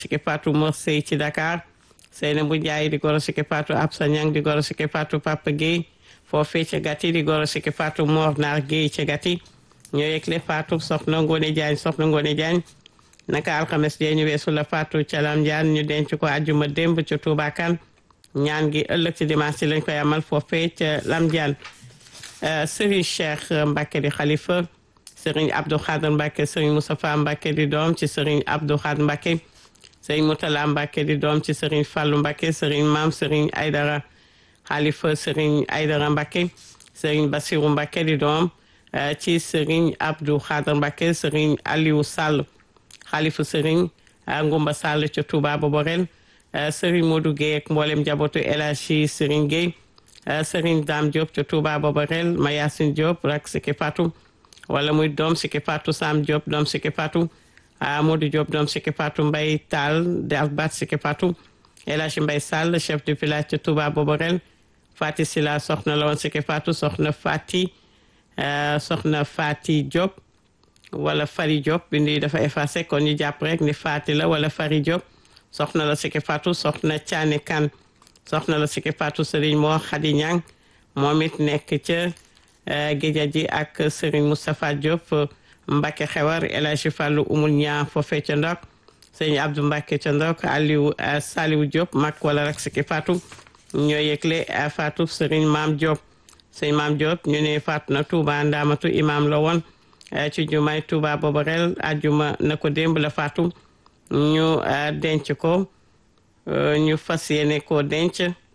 Siki Fatou Mor Sey ci Dakar Seynabou Ndiaye di goro Siki Fatou Absa Niang di goro Siki Fatou Papa Guèye foofee ca Gati di goro Siki Fatou Mor Naar Guèye ca Gati ñoo yëgle Fatou soxna Ngone Diagne soxna Ngone Diagne naka alxames jee ñu weesu la Fatou ca Lam Diagne ñu denc ko àjjuma démb ca Touba Kane ñaan gi ëllëg ci dimanche ci lañ koy amal foofee ca Lam Diagne Serigne Cheikh Mbacke di xalifa Serigne Abdou Khadr Mbacke Serigne Moustapha Mbacke di doom ci Serigne Abdou Khadr Mbacke Serigne Moutala Mbacke di doom ci Serigne Fallou Mbacke Serigne Maam Serigne Aydara xalifa Serigne Aydara Mbacke Serigne Bassirou Mbacke di doom ci Serigne Abdou Khadr Mbacke Serigne Aliou Sall xalifa Serigne Ngumba Sall ca Touba Boborel Serigne Modou Guèye ak mboolem njabootu El Hadji Serigne Guèye Serigne Dame Diop ca Touba Boborel Mayasin Diop rak Siki Fatou wala muy doom Siki Fatou Sam Diop doom Siki Fatou Modou Diop doom Siki Fatou Mbaye Tall de Albat Siki Fatou El Hadji Mbaye Sall chef du village ca Touba Boborel Fati Sila soxna la woon Siki Fatou soxna Fati soxna Fati Diop wala Fari Diop bindi dafa effacé kon ñu jàpp rek ni Fati la wala Fari Diop soxna la Siki Fatou soxna Thiané Kane soxna la Siki Fatou Serigne moo Khady Niang moom it nekk ca géja ji ak Serigne Moustapha Diop Mbacke xewar El Hadji Fallou umul ñaa foofee ca ndok Serigne Abdou Mbacke ca ndok Aliou Saliou Diop mag wala rek Siki Fatou ñoo yëgle Fatou Serigne Maam Diop Serigne Maam Diop ñu ne Fatou na Touba Ndamatu imam la woon ci jumaay Touba Boborel ajuma na ko démb la faatu ñu denc ko ñu fas yéene koo denc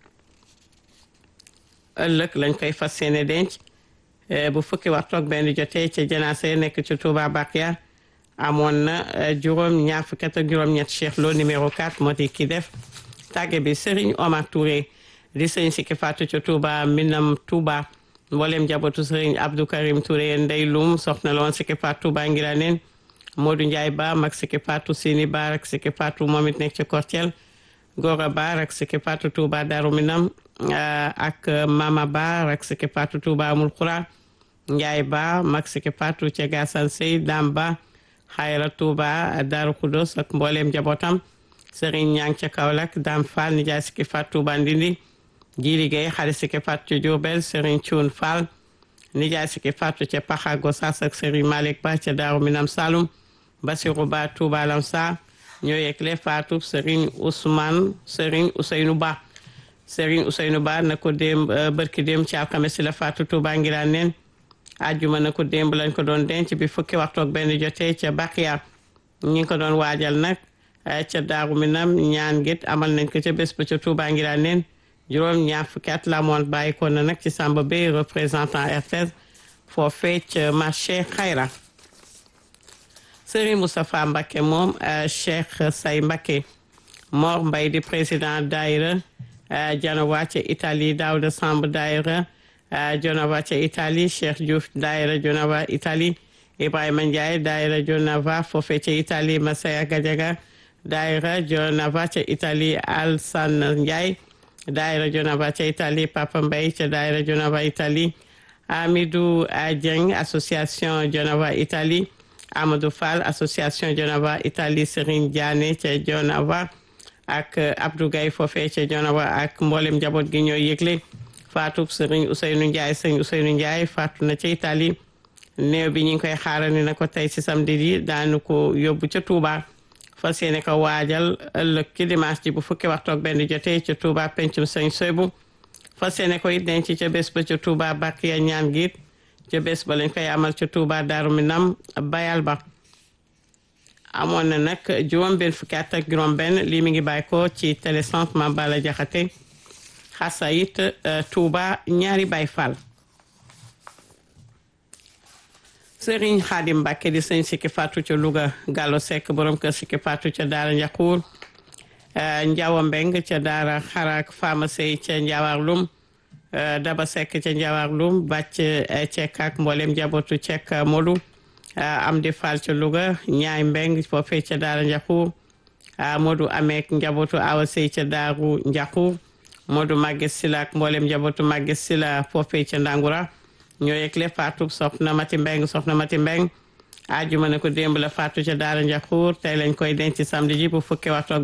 ëllëg lañ koy fas yéene denc bu fukki waxtu ak benn jotee ca janaase nekk ci Touba Bakia amoon na juróom ñaar fukki ak juróom-ñett Cheikh Lo numéro 4 moo di ki def tàgge bi Serigne Omar Touré di sëñ Siki Fatou ca Touba Minam Touba mboolem njabootu sëriñ Abdou Karim Touré ndey lum soxna la woon Siki Fatou ba ngira neen Modou Ndiaye Ba mag Siki Fatou Sini Ba ak Siki Fatou moom it nekk ci Kortiel Gora Ba ak Siki Fatou Touba Darou Minam ak Mama Ba ak Siki Fatou Touba Amul Khura Ndiaye Ba mag Siki Fatou ca Gassane Sey Dam Ba Xayra Touba Darou Khoudoss ak mboolem njabootam sëriñ Ñang ca Kaolack Dam Fall Ndiaye Siki Fatou Touba Ndindi ji liggéey xale Siki Fatou ca Diourbel Serigne Thioune Fall nijaay Siki Fatou ca Paxa Gossas ak Serigne Malick Ba ca Daaru Minam Saloum Basirou Ba Touba Lamsa ñoo yegle Fatou Serigne Ousmane Serigne Ousseynou Ba Serigne Ousseynou Ba na ko démb bërki démb ci alxames si la Fatou Touba ngiraan neen ajjuma na ko démb lañ ko doon denc bi fukki waxtu ak benn jotee ca Bakiya ñi ngi ko doon waajal nag ca Daaru Minam ñaan gét amal nañ ko ca bés ba ca Touba ngiraan neen juróom ñaar fukki at la moon bàyyi ko na nag ci Samba Bey représentant RTS foofee ca marché Xayra Serigne Moustapha Mbacké moom Cheikh Say Mbacké Mor Mbay di président daayira Janova ca Italie Daouda Samb daayira Jonava ca Italie Cheikh Diouf daayira Jonava Italie Ibrahima Ndiaye daayira Jonava foofee ca Italie Masaya Gadiaga daayira Jonava ca Italie Alsan Ndiaye daayira Jonava ca Italie Papa Mbaye ca daayira Jonava Italie Amidou Dieng association Jonava Italie Amadou Fall association Jonava Italie Serigne Diané ca Jonava ak Abdou Gaye foofee ca Jonava ak mboolem njaboot gi ñoo yëgle faatu Serigne Ousseynou Ndiaye Serigne Ousseynou Ndiaye faatu na ca Italie néew bi ñu ngi koy xaarani na ko tey ci samedi yi daanu ko yóbbu ca Touba fas yéene ko waajal ëllëg ci dimanche ji bu fukki waxtu ak benn jotee ca Touba pencum sëñ Soybu fas yéene ko it denc ca bés ba ca Touba Bakiya ñaan giit ca bés ba lañ koy amal ca Touba Daaru Minam bayal ba amoon na nag juróom benn fukki at ak juróom benn lii mi ngi bàyyi ko ci télécentre Mame Balla Jaxate xasa it Touba ñaari Baay Fall Sëriñ Xaadim Mbàkke di sëñ Siki Fatou ca Louga Gallo Seck borom kër Siki Fatou ca Daara Njaxuur Njawa Mbeng ca Daara Xarak Fama Sey ca Njawar Lum Daba Seck ca Njawar Lum bàcc Cekk ak mboolem njabootu Cekk Molu Amdi Fall ca Louga Ñaay Mbeng foofee ca Daara Njaxuur Modou Ameek njabootu Awa Sey ca Daaru Njaxuur Modou Maguette Sila ak mboolem njabootu Maguette Sila foofee ca Ndangura ñoo yegle faatu soxna Mati Mbeng soxna Mati Mbeng ajuma ne ko démb la faatu ca Daara Njaxuur tey lañ koy denc samedi ji bu fukki waxtu ak